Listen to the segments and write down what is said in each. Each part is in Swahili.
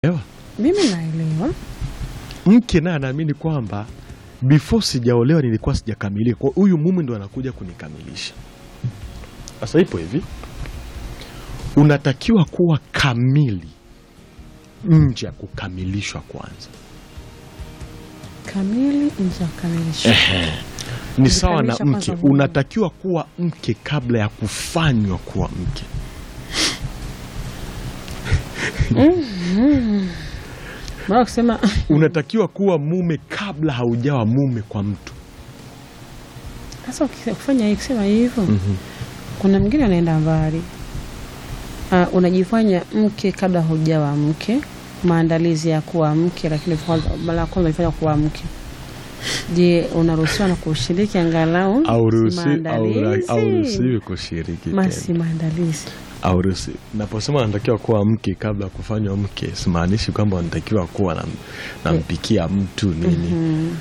Ewa. Mimi naelewa. Mke naye anaamini kwamba before sijaolewa nilikuwa sijakamilika, kwa huyu mume ndo anakuja kunikamilisha. Sasa ipo hivi, unatakiwa kuwa kamili nje ya kukamilishwa kwanza. Kamili nje ya kukamilisha. Ni sawa na Kujikamilisha mke, kwanza huyu. unatakiwa kuwa mke kabla ya kufanywa kuwa mke. Mara kusema Unatakiwa kuwa mume kabla haujawa mume kwa mtu. sasa ukifanya hivi kusema hivyo kuna mwingine anaenda mbali. Ah, unajifanya mke kabla hujawa mke, maandalizi ya kuwa mke, lakini kwanza mara ya kwanza unajifanya kuwa mke. Je, unaruhusiwa na kushiriki angalau Hauruhusi- si haura- maandalizi? Hauruhusiwi kushiriki tena. Masi maandalizi. Hauruhusi. Naposema anatakiwa kuwa mke kabla ya kufanywa mke, simaanishi kwamba anatakiwa kuwa na- nampikia mtu nini.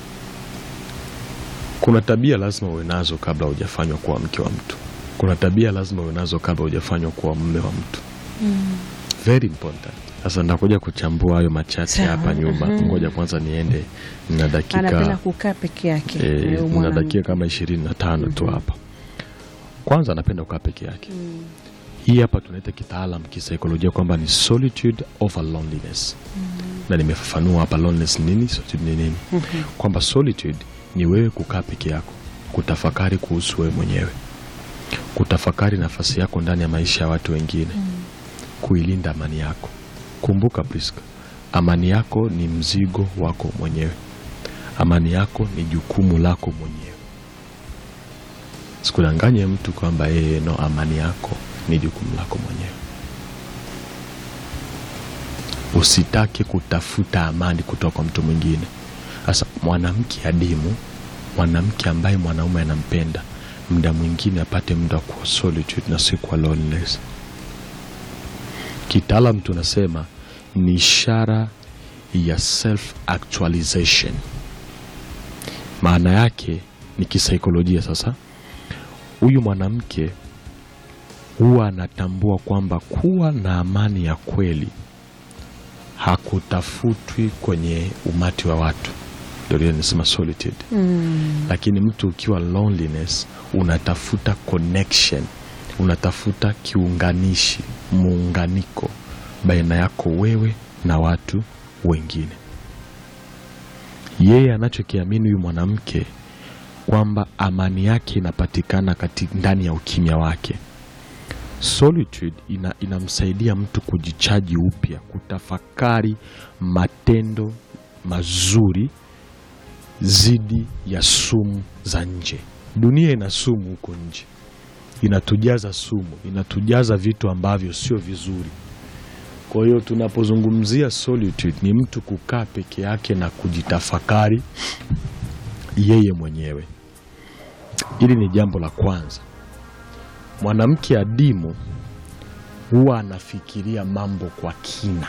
Kuna tabia lazima uwe nazo kabla hujafanywa kuwa mke wa mtu. Kuna tabia lazima uwe nazo kabla hujafanywa kuwa mume wa mtu. Very important. Sasa nitakuja kuchambua hayo machache Sawa. hapa nyuma. Ngoja kwanza niende na Anapenda dakika kukaa peke yake. eh, Huyo na mwanamke. dakika kama ishirini na tano tu hapa. Kwanza anapenda kukaa peke yake. Hii hapa tunaita kitaalam kisaikolojia kwamba ni solitude over loneliness. Na nimefafanua hapa loneliness ni nini, solitude ni nini. Kwamba solitude ni wewe kukaa peke yako, kutafakari kuhusu wewe mwenyewe, kutafakari nafasi yako ndani ya maisha ya watu wengine, kuilinda amani yako. Kumbuka Priska, amani yako ni mzigo wako mwenyewe. Amani yako ni jukumu lako mwenyewe. Sikudanganye mtu kwamba yeye no, amani yako ni jukumu lako mwenyewe. Usitake kutafuta amani kutoka kwa mtu mwingine. Sasa mwanamke adimu, mwanamke ambaye mwanaume anampenda, muda mwingine apate muda wa kuwa solitude na si kwa loneliness. Kitaalam tunasema ni ishara ya self actualization. Maana yake ni kisaikolojia. Sasa huyu mwanamke huwa anatambua kwamba kuwa na amani ya kweli hakutafutwi kwenye umati wa watu, ndio ile nisema solitude. Lakini mtu ukiwa loneliness, unatafuta connection, unatafuta kiunganishi, muunganiko baina yako wewe na watu wengine. Yeye anachokiamini huyu mwanamke kwamba amani yake inapatikana kati ndani ya ukimya wake. Solitude ina, inamsaidia mtu kujichaji upya, kutafakari matendo mazuri zidi ya sumu za nje. Dunia ina sumu huko nje, inatujaza sumu, inatujaza vitu ambavyo sio vizuri. Kwa hiyo tunapozungumzia solitude, ni mtu kukaa peke yake na kujitafakari yeye mwenyewe. Hili ni jambo la kwanza. Mwanamke adimu huwa anafikiria mambo kwa kina,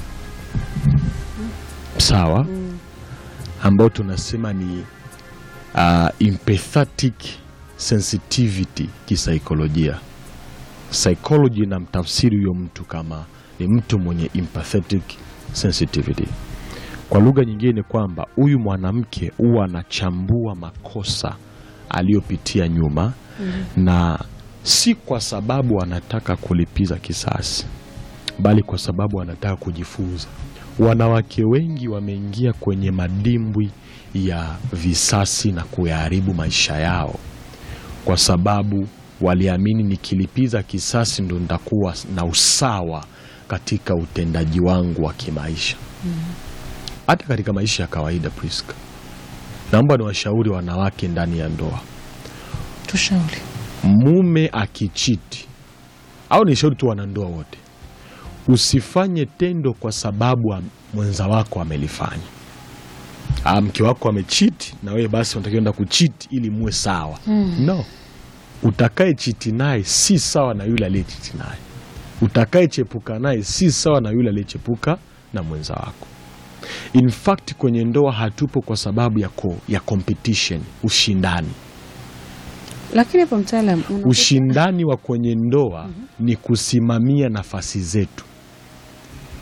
sawa, ambao tunasema ni uh, empathetic sensitivity kisaikolojia. Psychology na mtafsiri huyo mtu kama ni mtu mwenye empathetic sensitivity. Kwa lugha nyingine ni kwamba huyu mwanamke huwa anachambua makosa aliyopitia nyuma na si kwa sababu anataka kulipiza kisasi, bali kwa sababu anataka kujifunza. Wanawake wengi wameingia kwenye madimbwi ya visasi na kuyaharibu maisha yao kwa sababu waliamini nikilipiza kisasi ndo nitakuwa na usawa katika utendaji wangu wa kimaisha. Hata katika maisha ya kawaida, Priska, naomba niwashauri wanawake ndani ya ndoa Tushauri. mume akichiti au ni shauri tu wanandoa wote, usifanye tendo kwa sababu am- mwenza wako amelifanya. Ah, mke wako amechiti na wewe basi unatakiwa enda kuchiti ili muwe sawa. No, utakaye chiti naye si sawa na yule aliyechiti naye. Utakaye chepuka naye si sawa na yule aliyechepuka na mwenza wako. In fact kwenye ndoa hatupo kwa sababu ya, ko, ya competition, ushindani Lakini hapo mtaalam unakuta- ushindani wa kwenye ndoa ni kusimamia nafasi zetu.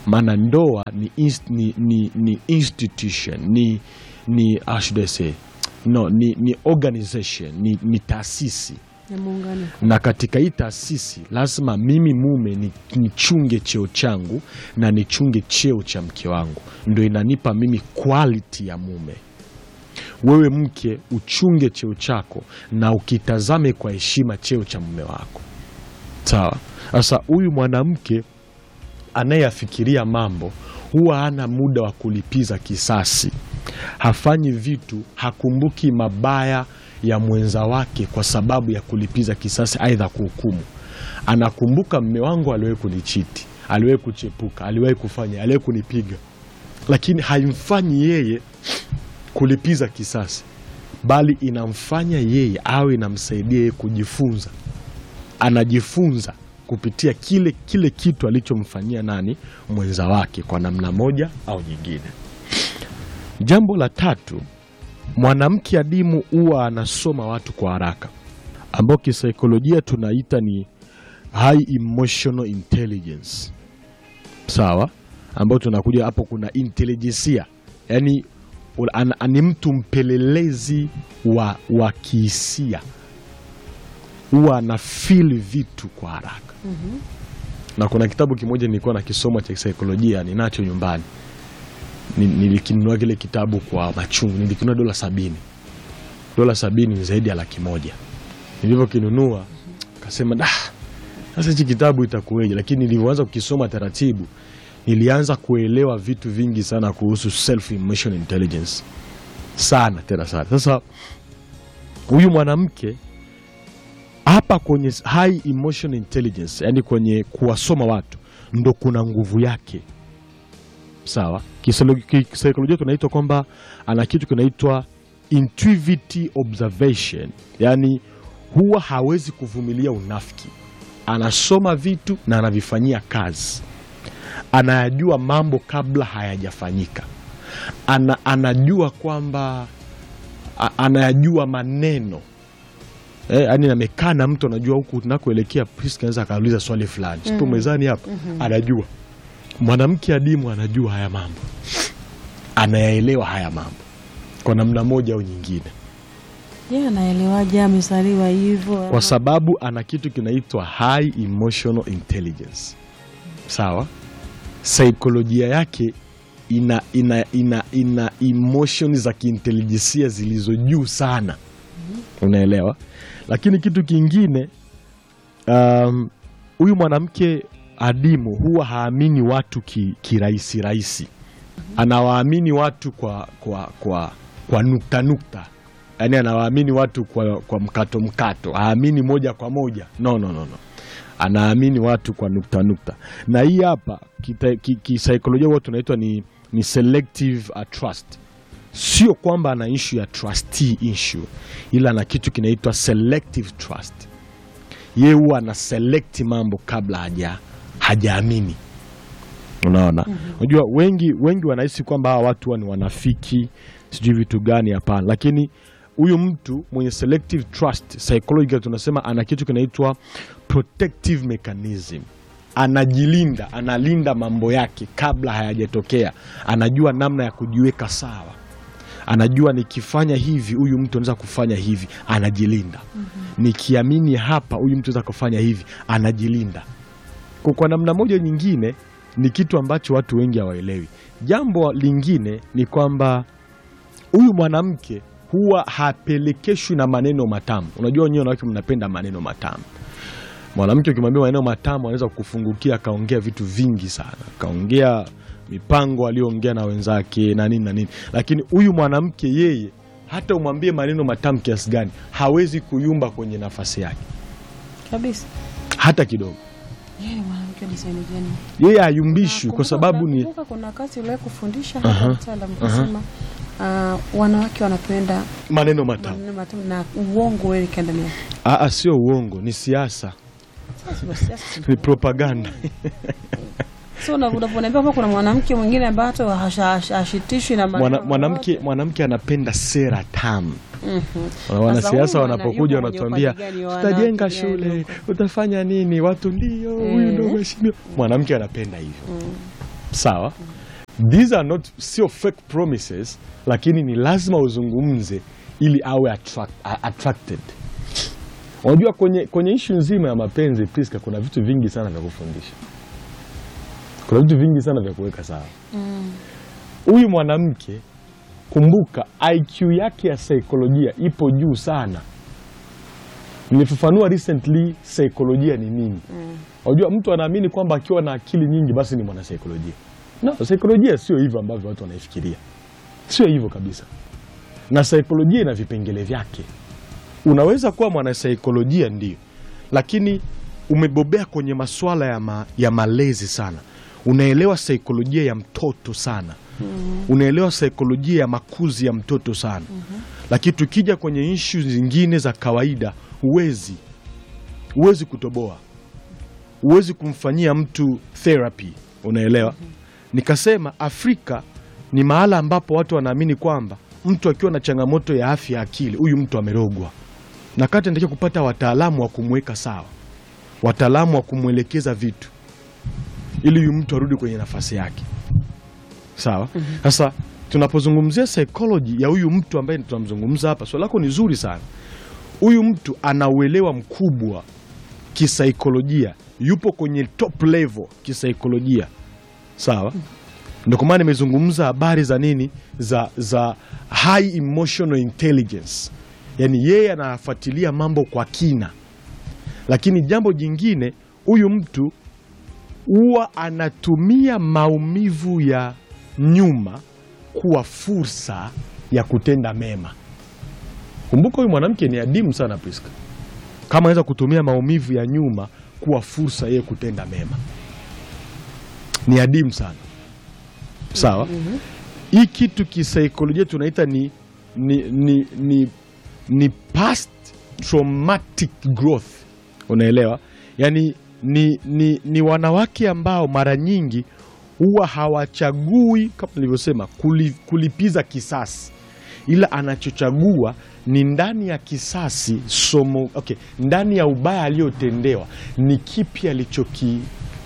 maana ndoa ni, inst, ni, ni, ni institution ni, ni how should I say? No, ni, ni organization ni, ni taasisi ya muungano na katika hii taasisi lazima mimi mume ni- nichunge cheo changu na nichunge cheo cha mke wangu, ndo inanipa mimi quality ya mume. Wewe mke uchunge cheo chako na ukitazame kwa heshima cheo cha mume wako, sawa? Sasa huyu mwanamke anayeyafikiria mambo huwa hana muda wa kulipiza kisasi, hafanyi vitu, hakumbuki mabaya ya mwenza wake kwa sababu ya kulipiza kisasi, aidha kuhukumu. Anakumbuka mme wangu aliwahi kunichiti, aliwahi kuchepuka, aliwahi kufanya, aliwahi kunipiga, lakini haimfanyi yeye kulipiza kisasi, bali inamfanya yeye awe inamsaidia yeye kujifunza anajifunza kupitia kile kile kitu alichomfanyia nani mwenza wake kwa namna moja au nyingine. Jambo la tatu, mwanamke adimu huwa anasoma watu kwa haraka, ambao kisaikolojia tunaita ni high emotional intelligence, sawa, ambao tunakuja hapo, kuna intelijensia, yaani ana- ni mtu mpelelezi wa, wa kihisia huwa ana feel vitu kwa haraka na kuna kitabu kimoja nilikuwa nakisoma cha kisaikolojia ninacho nyumbani Ni- nilikinunua kile kitabu kwa machungu nilikinunua dola sabini dola sabini ni zaidi ya laki moja nilivyokinunua kasema da sasa hichi kitabu itakuweje lakini nilivyoanza kukisoma taratibu nilianza kuelewa vitu vingi sana kuhusu self emotional intelligence sana tena sana sasa huyu mwanamke hapa kwenye high emotional intelligence, yani kwenye kuwasoma watu ndo kuna nguvu yake. Sawa, Kisaikolojia- kisaikolojia tunaitwa kwamba ana kitu kinaitwa intuitive observation, yani huwa hawezi kuvumilia unafiki, anasoma vitu na anavifanyia kazi, anayajua mambo kabla hayajafanyika, ana, anajua kwamba a- anayajua maneno Eh, yani amekaa na mtu anajua huku tunakoelekea, Priska anaweza akauliza swali fulani, sipo mezani hapa, anajua. Mwanamke adimu anajua haya mambo, anayaelewa haya mambo kwa namna moja au nyingine, ye anaelewaje amezaliwa hivyo kwa sababu ana kitu kinaitwa high emotional intelligence. Sawa, saikolojia yake ina, ina, ina, ina emotion za kiintelijensia zilizo juu sana, unaelewa. Lakini kitu kingine um, huyu mwanamke adimu huwa haamini watu ki- kirahisi rahisi, anawaamini watu kwa, kwa, kwa, kwa nukta nukta, yaani anawaamini watu kwa, kwa mkato mkato, haamini moja kwa moja no, no, no, no. Anaamini watu kwa nukta nukta, na hii hapa kita- ki- kisaikolojia huwa tunaitwa ni, ni selective uh, trust sio kwamba ana issue ya trustee issue, ila ana kitu kinaitwa selective trust. Ye huwa ana select mambo kabla haja hajaamini. Unaona, unajua wengi wengi wanahisi kwamba hawa watu huwa ni wanafiki, sijui vitu gani. Hapana, lakini huyu mtu mwenye selective trust psychological, tunasema ana kitu kinaitwa protective mechanism anajilinda, analinda mambo yake kabla hayajatokea, anajua namna ya kujiweka sawa anajua nikifanya hivi huyu mtu anaweza kufanya hivi, anajilinda. Nikiamini hapa huyu mtu anaweza kufanya hivi, anajilinda. Kwa, kwa namna moja nyingine ni kitu ambacho watu wengi hawaelewi. Jambo lingine ni kwamba huyu mwanamke huwa hapelekeshwi na maneno matamu. Unajua wenyewe wanawake mnapenda maneno matamu. Mwanamke ukimwambia maneno matamu anaweza kufungukia akaongea vitu vingi sana, akaongea mipango aliyoongea na wenzake na nini na nini, lakini huyu mwanamke yeye, hata umwambie maneno matamu kiasi gani, hawezi kuyumba kwenye nafasi yake kabisa. hata kidogo. Yeye mwanamke ni sehemu gani? Yeye hayumbishwi kwa Nakumbuka- sababu ni nakumbuka kuna wakati uliwahi kufundisha Aha, hapa mtaalamu kusema ah, wanawake wanapenda maneno matamu. maneno matamu na uongo wewe ndani yake. Aa, sio uongo, ni siasa, Sasa basi, sasa ni propaganda. So una- unaponiambia kwamba kuna mwanamke mwingine ambaye hata hasha- hasha- hashitishwi na maneno Mwana, mwanamke yoyote. mwanamke anapenda sera tamu. Mhm. Wanasiasa Sasa huyu wanapokuja ana- yuko wanatuambia kwenye upande gani wa tutajenga wanawake gani shule, huko? utafanya nini, watu ndio huyu Eh. ndio mheshimiwa. Mwanamke anapenda hivyo. sawa these are not sio fake promises lakini ni lazima uzungumze ili awe attract, a- attracted unajua kwenye, kwenye ishu nzima ya mapenzi Priska kuna vitu vingi sana vya kufundisha kuna vitu vingi sana vya kuweka sawa huyu mwanamke kumbuka IQ yake ya saikolojia ipo juu sana nilifafanua recently saikolojia ni nini unajua mtu anaamini kwamba akiwa na akili nyingi basi ni mwanasaikolojia no saikolojia sio hivyo ambavyo watu wanaifikiria sio hivyo kabisa na saikolojia ina vipengele vyake unaweza kuwa mwanasaikolojia ndio lakini umebobea kwenye masuala ya, ma, ya malezi sana unaelewa saikolojia ya mtoto sana unaelewa saikolojia ya makuzi ya mtoto sana lakini tukija kwenye ishu zingine za kawaida huwezi huwezi kutoboa huwezi kumfanyia mtu therapy unaelewa nikasema afrika ni mahala ambapo watu wanaamini kwamba mtu akiwa na changamoto ya afya ya akili huyu mtu amerogwa na kati anatakiwa kupata wataalamu wa kumweka sawa wataalamu wa kumwelekeza vitu ili huyu mtu arudi kwenye nafasi yake sawa sasa tunapozungumzia psychology ya huyu mtu ambaye tunamzungumza hapa swali lako ni zuri sana huyu mtu ana uelewa mkubwa kisaikolojia yupo kwenye top level kisaikolojia sawa ndio kwa maana nimezungumza habari za nini za, za high emotional intelligence yaani yeye anafuatilia mambo kwa kina lakini jambo jingine huyu mtu huwa anatumia maumivu ya nyuma kuwa fursa ya kutenda mema kumbuka huyu mwanamke ni adimu sana Priska kama anaweza kutumia maumivu ya nyuma kuwa fursa yeye kutenda mema ni adimu sana sawa hii kitu kisaikolojia tunaita ni, ni, ni, ni, ni past traumatic growth unaelewa yaani ni, ni, ni wanawake ambao mara nyingi huwa hawachagui kama nilivyosema kuli, kulipiza kisasi ila anachochagua ni ndani ya kisasi somo okay, ndani ya ubaya aliyotendewa ni kipi alichoki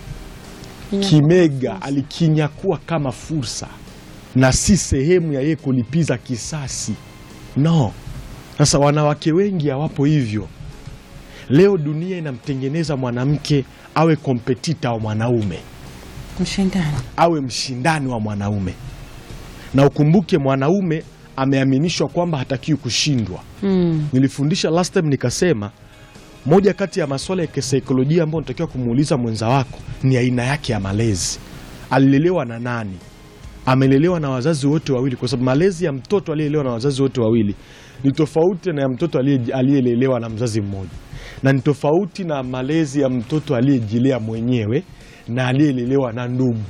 kimega alikinyakua kama fursa na si sehemu ya yeye kulipiza kisasi no sasa wanawake wengi hawapo hivyo leo dunia inamtengeneza mwanamke awe kompetita wa mwanaume mshindani awe mshindani wa mwanaume na ukumbuke mwanaume ameaminishwa kwamba hatakiwi kushindwa mm. nilifundisha last time nikasema moja kati ya maswala ya kisaikolojia ambayo unatakiwa kumuuliza mwenza wako ni aina yake ya malezi alilelewa na nani amelelewa na wazazi wote wawili kwa sababu malezi ya mtoto aliyelelewa na wazazi wote wawili ni tofauti na ya mtoto aliye- aliyelelewa na mzazi mmoja na ni tofauti na malezi ya mtoto aliyejilea mwenyewe na aliyelelewa na ndugu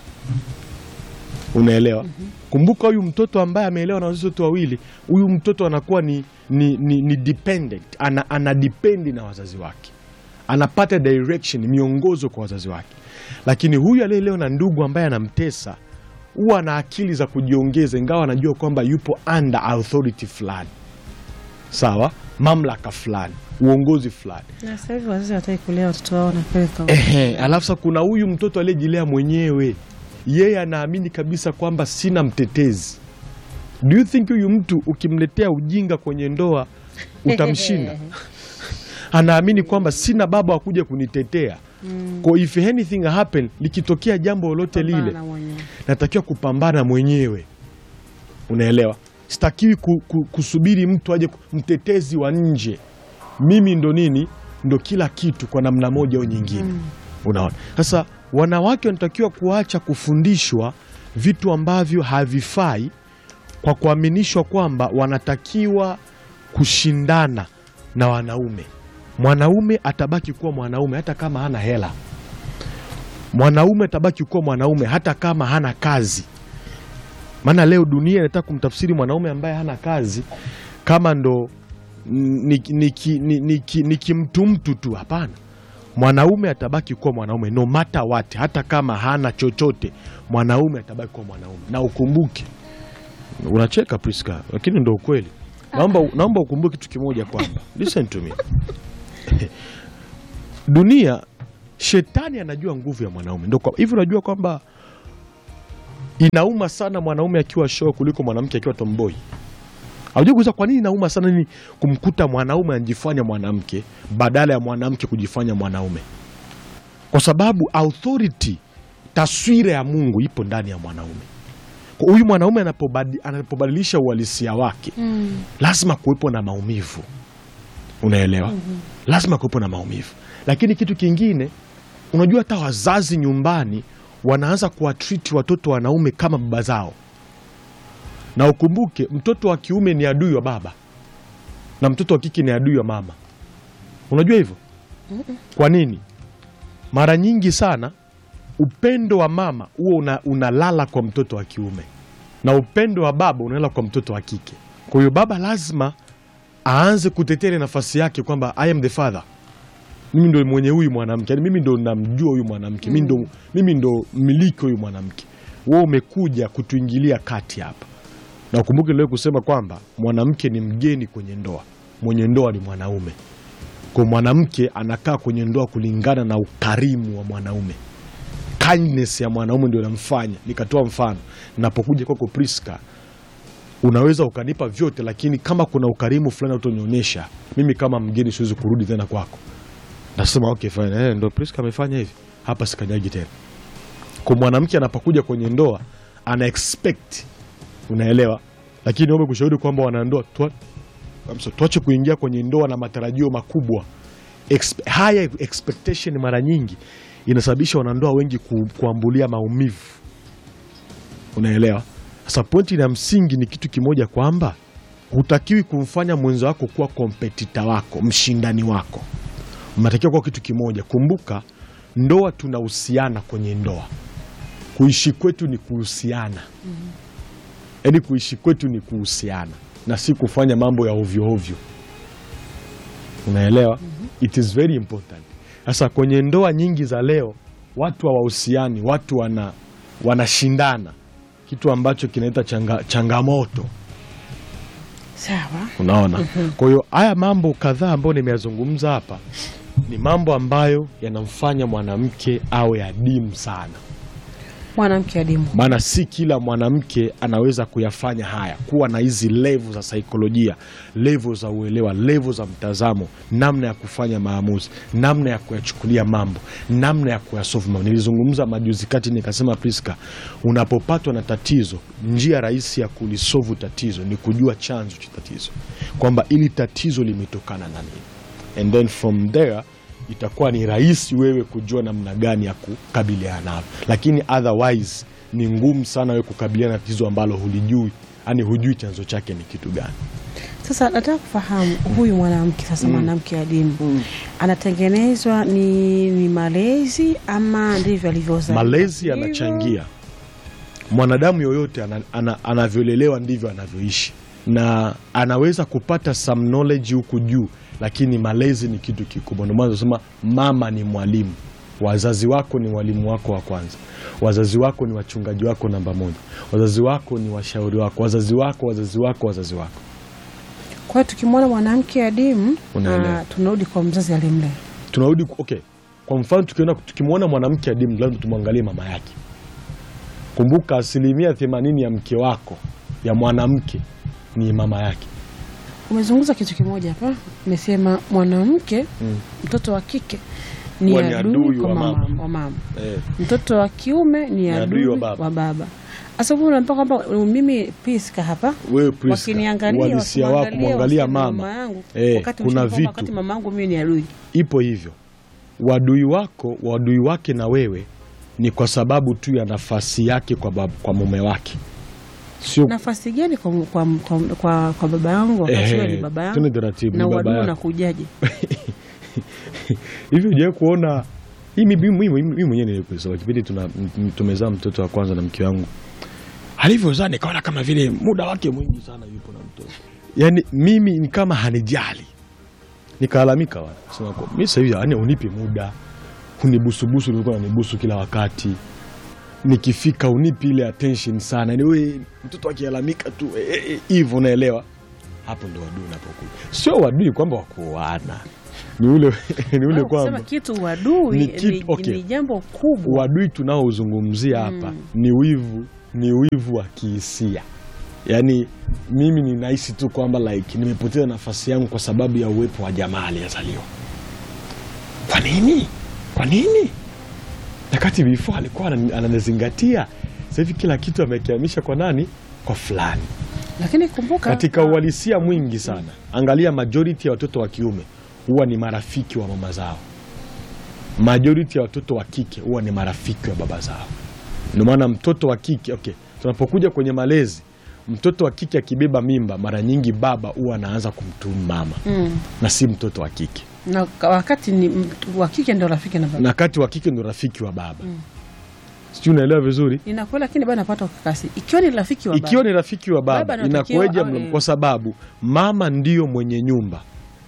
unaelewa kumbuka huyu mtoto ambaye ameelewa na wazazi wote wawili huyu mtoto anakuwa ni, ni, ni, ni dependent ana, ana dipendi na wazazi wake anapata direction miongozo kwa wazazi wake lakini huyu aliyelewa na ndugu ambaye anamtesa huwa ana akili za kujiongeza ingawa anajua kwamba yupo under authority fulani sawa mamlaka fulani uongozi fulani na sasa hivi wazazi wataki kulea watoto wao napeleka Ehe, alafu sasa kuna huyu mtoto aliyejilea mwenyewe, yeye anaamini kabisa kwamba sina mtetezi. Do you think huyu mtu ukimletea ujinga kwenye ndoa utamshinda? Anaamini kwamba sina baba wa kuja kunitetea. Kwa if anything happen, likitokea jambo lolote lile Pambana mwenyewe. natakiwa kupambana mwenyewe, unaelewa? Sitakiwi ku, ku, kusubiri mtu aje, ku- mtetezi wa nje. Mimi ndo nini, ndo kila kitu kwa namna moja au nyingine. Unaona, sasa wanawake wanatakiwa kuacha kufundishwa vitu ambavyo havifai kwa kuaminishwa kwamba wanatakiwa kushindana na wanaume. Mwanaume atabaki kuwa mwanaume hata kama hana hela mwanaume atabaki kuwa mwanaume hata kama hana kazi. Maana leo dunia inataka kumtafsiri mwanaume ambaye hana kazi kama ndo ni, ni, ki- ni, ni, ki- ni kimtumtu tu. Hapana, mwanaume atabaki kuwa mwanaume no matter what, hata kama hana chochote, mwanaume atabaki kuwa mwanaume. Na ukumbuke, unacheka Priska, lakini ndo ukweli. Naomba, naomba ukumbuke kitu kimoja kwamba listen to me dunia shetani anajua nguvu ya mwanaume ndo kwa- hivi unajua kwamba Inauma sana mwanaume akiwa show kuliko mwanamke akiwa tomboy. Haujui kuuliza kwa nini inauma sana nini kumkuta mwanaume anajifanya mwanamke badala ya mwanamke kujifanya mwanaume? Kwa sababu authority, taswira ya Mungu ipo ndani ya mwanaume. Kwa huyu mwanaume anapobadi- anapobadilisha uhalisia wake Mm. lazima kuwepo na maumivu, unaelewa? Lazima kuwepo na maumivu. Lakini kitu kingine, unajua hata wazazi nyumbani wanaanza kuwatriti watoto wanaume kama baba zao, na ukumbuke mtoto wa kiume ni adui wa baba na mtoto wa kike ni adui wa mama. Unajua hivyo? Kwa nini? Mara nyingi sana upendo wa mama huo una, unalala kwa mtoto wa kiume na upendo wa baba unalala kwa mtoto wa kike. Kwa hiyo baba lazima aanze kutetea ile nafasi yake kwamba I am the father, mimi ndo mwenye huyu mwanamke, yani mimi ndo namjua huyu mwanamke, mimi ndo, mimi ndo mmiliki huyu mwanamke. Wewe umekuja kutuingilia kati hapa, na ukumbuke leo kusema kwamba mwanamke ni mgeni kwenye ndoa, mwenye ndoa ni mwanaume. Kwa mwanamke anakaa kwenye ndoa kulingana na ukarimu wa mwanaume kindness ya mwanaume ndio inamfanya. Nikatoa mfano, napokuja kwako Priska, unaweza ukanipa vyote, lakini kama kuna ukarimu fulani utonionyesha, mimi kama mgeni siwezi kurudi tena kwako. Nasema okay fine, eh, ndo Priska amefanya hivi, hapa sikanyagi tena. Kwa mwanamke anapokuja kwenye ndoa ana expect, unaelewa, lakini wewe kushauri kwamba wanandoa tua- kabisa, tuache kuingia kwenye ndoa na matarajio makubwa. Expe- higher expectation mara nyingi inasababisha wanandoa wengi ku, kuambulia maumivu, unaelewa. Sasa pointi ya msingi ni kitu kimoja, kwamba hutakiwi kumfanya mwenzo wako kuwa kompetita wako, mshindani wako. Mnatakiwa kuwa kitu kimoja. Kumbuka, ndoa tunahusiana kwenye ndoa, kuishi kwetu ni kuhusiana, yaani kuishi kwetu ni kuhusiana na si kufanya mambo ya ovyo ovyo, unaelewa. It is very important. Sasa kwenye ndoa nyingi za leo watu hawahusiani, watu wana wanashindana, kitu ambacho kinaleta changa, changamoto Sawa. Unaona, kwa hiyo haya mambo kadhaa ambayo nimeyazungumza hapa ni mambo ambayo yanamfanya mwanamke awe adimu sana, Mwanamke adimu. maana si kila mwanamke anaweza kuyafanya haya, kuwa na hizi levu za saikolojia, levu za uelewa, levu za mtazamo, namna ya kufanya maamuzi, namna ya kuyachukulia mambo, namna ya kuyasolve mambo. Nilizungumza majuzi kati nikasema, Priska, unapopatwa na tatizo, njia rahisi ya kulisovu tatizo ni kujua chanzo cha tatizo, kwamba ili tatizo limetokana na nini, and then from there itakuwa ni rahisi wewe kujua namna gani ya kukabiliana nalo, lakini otherwise ni ngumu sana wewe kukabiliana na tatizo ambalo hulijui, yani hujui chanzo chake ni kitu gani. Sasa nataka kufahamu huyu mwanamke sasa, mwanamke adimu anatengenezwa ni, ni malezi ama ndivyo alivyozaliwa? Malezi Hivyo? yanachangia. Mwanadamu yoyote ana, ana, anavyolelewa ndivyo anavyoishi, na anaweza kupata some knowledge huku juu, lakini malezi ni kitu kikubwa. Ndio maana tunasema mama ni mwalimu, wazazi wako ni walimu wako wa kwanza, wazazi wako ni wachungaji wako namba moja, wazazi wako ni washauri wako, wazazi wako, wazazi wako, wazazi wako. Kwa hiyo tukimwona mwanamke adimu Unaelewa. ah, tunarudi kwa mzazi alimlea. tunarudi okay. Kwa mfano tukiona tukimwona mwanamke adimu, lazima tumwangalie mama yake. Kumbuka asilimia themanini ya mke wako ya mwanamke ni mama yake. Umezungumza kitu kimoja hapa, umesema mwanamke mtoto wa kike ni Huwa ni adui adui kwa wa mama, mama. wa mama. Eh, mtoto wa kiume ni adui adui wa wa baba. baba. Sasa huyu unampa kwamba mimi Priska hapa wewe Priska, wakiniangalia uhalisia wako wakimwangalia kumwangalia waseme mama yangu Eh, wakati kuna mshamba kwamba vitu wakati mama yangu mimi ni adui. ipo hivyo. Wadui wako wadui wake na wewe ni kwa sababu tu ya nafasi yake kwa, bab, kwa mume wake, sio Nafasi gani kwa, kwa, kwa, kwa, kwa baba yangu wakati Ehe, wewe ni baba yangu twende taratibu, na ni baba uadui yako. unakujaje? hivi hujawahi kuona hii mimi mimi- mimi- mimi mwenyewe nilikusema kipindi tuna m- tumezaa mtoto wa kwanza na mke wangu alivyozaa nikaona kama vile muda wake mwingi sana yupo na mtoto yaani mimi ni kama hanijali nikalalamika wala sema kwa mimi sasa hivi yani unipi muda unibusubusu nilikuwa nanibusu kila wakati nikifika unipi ile attention sana yani wewe mtoto akilalamika tu hivyo eh, eh, hivyo unaelewa hapo ndo wadui unapokuja sio wadui kwamba wakuoana ni ule ni ule Au kusema kwamba kitu uadui Ni ni, kitu- okay. ni jambo kubwa. uadui tunaozungumzia hapa ni wivu ni wivu wa kihisia. Yaani mimi ninahisi tu kwamba like nimepoteza nafasi yangu kwa sababu ya uwepo wa jamaa aliyezaliwa. Kwa nini? Kwa nini? Wakati before alikuwa anani- ananizingatia, sasa hivi kila kitu amekihamisha kwa nani? Kwa fulani. Lakini kumbuka Katika uhalisia mwingi sana, angalia majority ya watoto wa kiume huwa ni marafiki wa mama zao, majority ya watoto wa kike huwa ni marafiki wa baba zao. Ndio maana mtoto wa kike okay, tunapokuja kwenye malezi, mtoto wa kike akibeba mimba, mara nyingi baba huwa anaanza kumtumu mama mm, na si mtoto wa kike, na wakati ni mtu wa kike ndio rafiki na baba. na kati wa kike ndio rafiki wa baba. Sijui unaelewa vizuri? Inakuwa lakini bado napata ukakasi. Ikiwa ni rafiki wa Ikiwa baba. ni rafiki wa baba, Baba anatakiwa inakuwaje? awe- mno? Kwa sababu mama ndiyo mwenye nyumba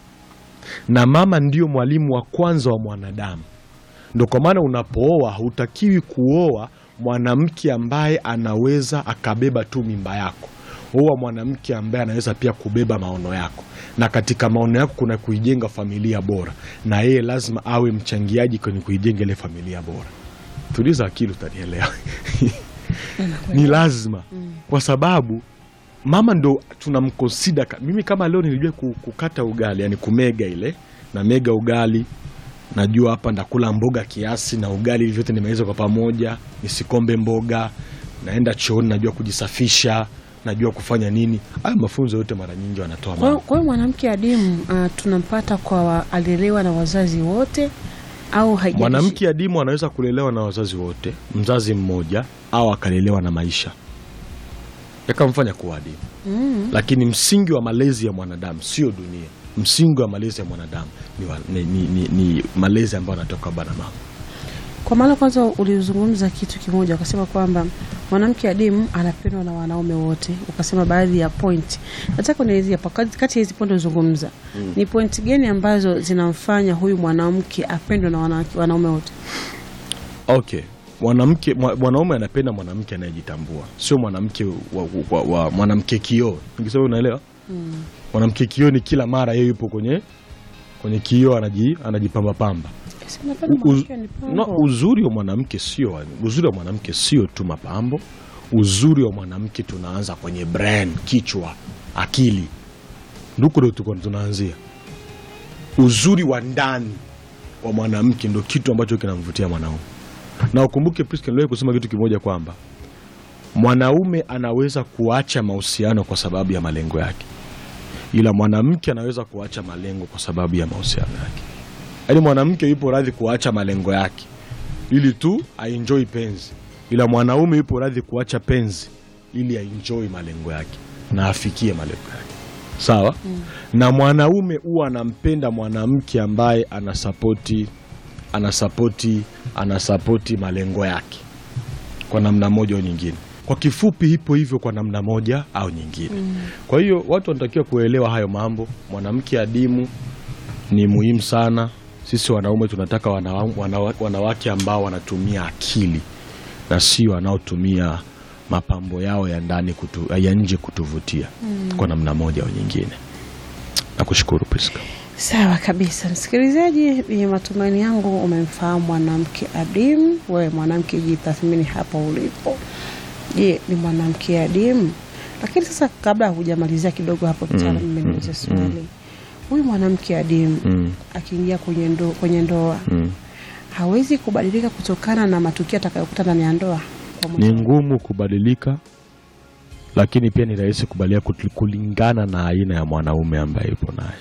na mama ndiyo mwalimu wa kwanza wa mwanadamu. Ndo kwa maana unapooa hautakiwi kuoa mwanamke ambaye anaweza akabeba tu mimba yako. Oa mwanamke ambaye anaweza pia kubeba maono yako, na katika maono yako kuna kuijenga familia bora, na yeye lazima awe mchangiaji kwenye kuijenga ile familia bora. Tuliza akili, utanielewa. ni lazima kwa sababu mama ndo tunamkonsida ka- mimi kama leo nilijua ku- kukata ugali yani kumega ile na mega ugali najua hapa ndakula mboga kiasi na ugali hivi vyote nimeweza kwa pamoja nisikombe mboga naenda chooni najua kujisafisha najua kufanya nini hayo mafunzo yote mara nyingi wanatoa Kwa hiyo- mama kwa hiyo mwanamke adimu uh, tunampata kwa wa, alelewa na wazazi wote au haijalishi? mwanamke adimu anaweza kulelewa na wazazi wote mzazi mmoja au akalelewa na maisha yakamfanya kuwa adimu mm. lakini msingi wa malezi ya mwanadamu sio dunia. Msingi wa malezi ya mwanadamu ni, wa, ni, ni, ni, ni malezi ambayo anatoka baba na mama. Kwa maana kwanza ulizungumza kitu kimoja ukasema kwamba mwanamke adimu anapendwa na wanaume wote, ukasema baadhi ya point. Nataka unielezee hapa kati kati ya hizi point ulizozungumza ni point gani ambazo zinamfanya huyu mwanamke apendwe na wanawake- wanaume wote? Okay, mwanamke mwa- mwanaume anapenda mwanamke anayejitambua, sio mwanamke wa, wa, wa, mwanamke kioo. Nikisema unaelewa? Mwanamke kioo ni kila mara yeye yupo kwenye kwenye kioo anaji, anajipamba pamba. Si napenda U- mwanamke ni No, pambo. uzuri wa mwanamke sio uzuri wa mwanamke sio tu mapambo. Uzuri wa mwanamke tunaanza kwenye brain, kichwa, akili, nduko ndo tuko tunaanzia. Uzuri wa ndani wa mwanamke ndo kitu ambacho kinamvutia mwanaume, na ukumbuke Priska, niliwahi kusema kitu kimoja kwamba mwanaume anaweza kuacha mahusiano kwa sababu ya malengo yake, ila mwanamke anaweza kuacha malengo kwa sababu ya mahusiano yake. Yaani mwanamke yupo radhi kuacha malengo yake ili tu aenjoy penzi, ila mwanaume yupo radhi kuacha penzi ili aenjoy malengo yake na afikie malengo yake. Sawa? Na mwanaume huwa anampenda mwanamke ambaye anasapoti anasapoti anasapoti malengo yake kwa namna moja au nyingine. Kwa kifupi, ipo hivyo kwa namna moja au nyingine. Kwa hiyo watu wanatakiwa kuelewa hayo mambo. Mwanamke adimu ni muhimu sana. Sisi wanaume tunataka wanawa, wanawa, wanawake ambao wanatumia akili na sio wanaotumia mapambo yao ya ndani kutu, ya nje kutuvutia kwa namna moja au nyingine. Nakushukuru Priska. Sawa kabisa, msikilizaji, ni matumaini yangu umemfahamu mwanamke adimu. Wewe mwanamke, jitathmini hapa ulipo. Je, ni mwanamke adimu? Lakini sasa, kabla hujamalizia kidogo hapo, mtaalamu, mimi niulize swali. Huyu mwanamke adimu Mm, akiingia kwenye ndo, kwenye ndoa mm. hawezi kubadilika kutokana na matukio atakayokuta ndani ya ndoa kwa Ni mwanamke. ngumu kubadilika, lakini pia ni rahisi kubadilika kut- kulingana na aina ya mwanaume ambaye yupo naye.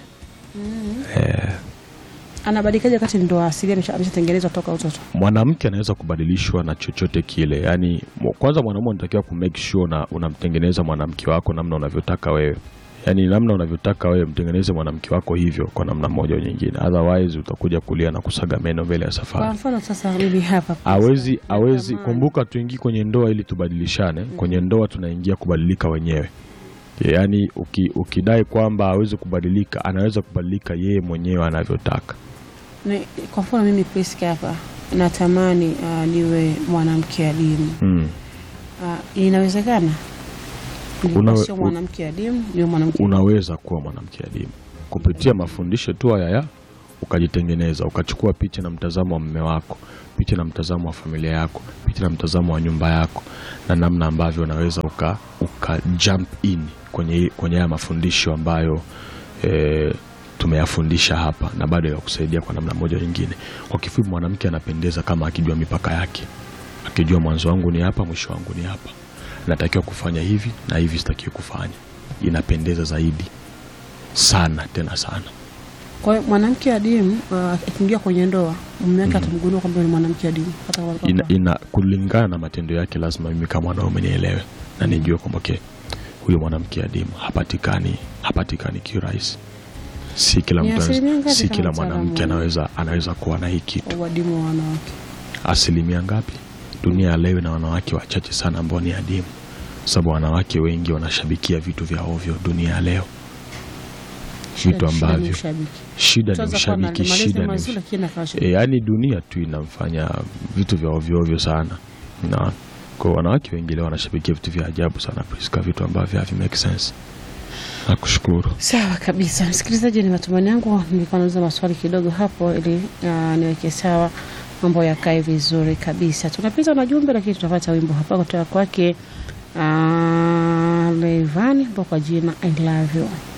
Eh, Anabadilikaje wakati ndoa asilia amesha- ameshatengenezwa toka utoto? mwanamke anaweza kubadilishwa na chochote kile. Yani kwanza mwanaume unatakiwa ku make sure na unamtengeneza mwanamke wako namna unavyotaka wewe, yani namna unavyotaka wewe, mtengeneze mwanamke wako hivyo kwa namna moja au nyingine, otherwise utakuja kulia na kusaga meno mbele ya Kwa safari. mfano sasa, mimi hapa Awezi, awezi Natamani. kumbuka, tuingie kwenye ndoa ili tubadilishane. Kwenye ndoa tunaingia kubadilika wenyewe. Yaani uki, ukidai kwamba hawezi kubadilika, anaweza kubadilika yeye mwenyewe anavyotaka. Ni- kwa mfano mimi Priska hapa natamani uh, niwe mwanamke adimu Mm. uh, inawezekana Nilikuwa Unawe- sio u- mwanamke adimu niwe mwanamke Unaweza kuwa mwanamke adimu kupitia mafundisho tu haya ya ukajitengeneza ukachukua picha na mtazamo wa mme wako, picha na mtazamo wa familia yako, picha na mtazamo wa nyumba yako, na namna ambavyo unaweza uka, uka jump in kwenye kwenye haya mafundisho ambayo eh, tumeyafundisha hapa na bado yakusaidia kwa namna moja nyingine. Kwa kifupi, mwanamke anapendeza kama akijua mipaka yake, akijua mwanzo wangu ni hapa, mwisho wangu ni hapa, natakiwa kufanya hivi na hivi sitakiwi kufanya. Inapendeza zaidi sana, tena sana. Kwa hiyo mwanamke adimu uh, akiingia kwenye ndoa mume wake atamgundua kwamba ni mwanamke adimu hata kwa- ina, ina kulingana na matendo yake, lazima mimi kama mwanaume nielewe na nijue kwamba okay, huyu mwanamke adimu hapatikani, hapatikani kiurahisi. Si kila Ni mtu anaweza- asilimia ngapi si kama kila mtaalamu mwanamke wa- anaweza anaweza kuwa na hii kitu. uadimu wa wanawake. Asilimia ngapi? Dunia ya leo na wanawake wachache sana ambao ni adimu, sababu wanawake wengi wanashabikia vitu vya ovyo dunia ya leo, Shida- vitu shida ni ambavyo ushabiki. shida ni Tunaweza kuwa na ushabiki, malezi shida ni mazuri ush- lakini akawa shabiki. E, yaani dunia tu inamfanya vitu vya ovyo ovyo sana, na kwa wanawake wengi leo wanashabikia vitu vya ajabu sana, Priska, vitu ambavyo havi make sense. Nakushukuru. Sawa kabisa, msikilizaji, ni matumaini yangu nilikuwa nauliza maswali kidogo hapo ili uh, niweke sawa mambo yakae vizuri kabisa. Tunapita na jumbe, lakini tunapata wimbo hapa kutoka kwake uh, Leivani ambao kwa jina I love you.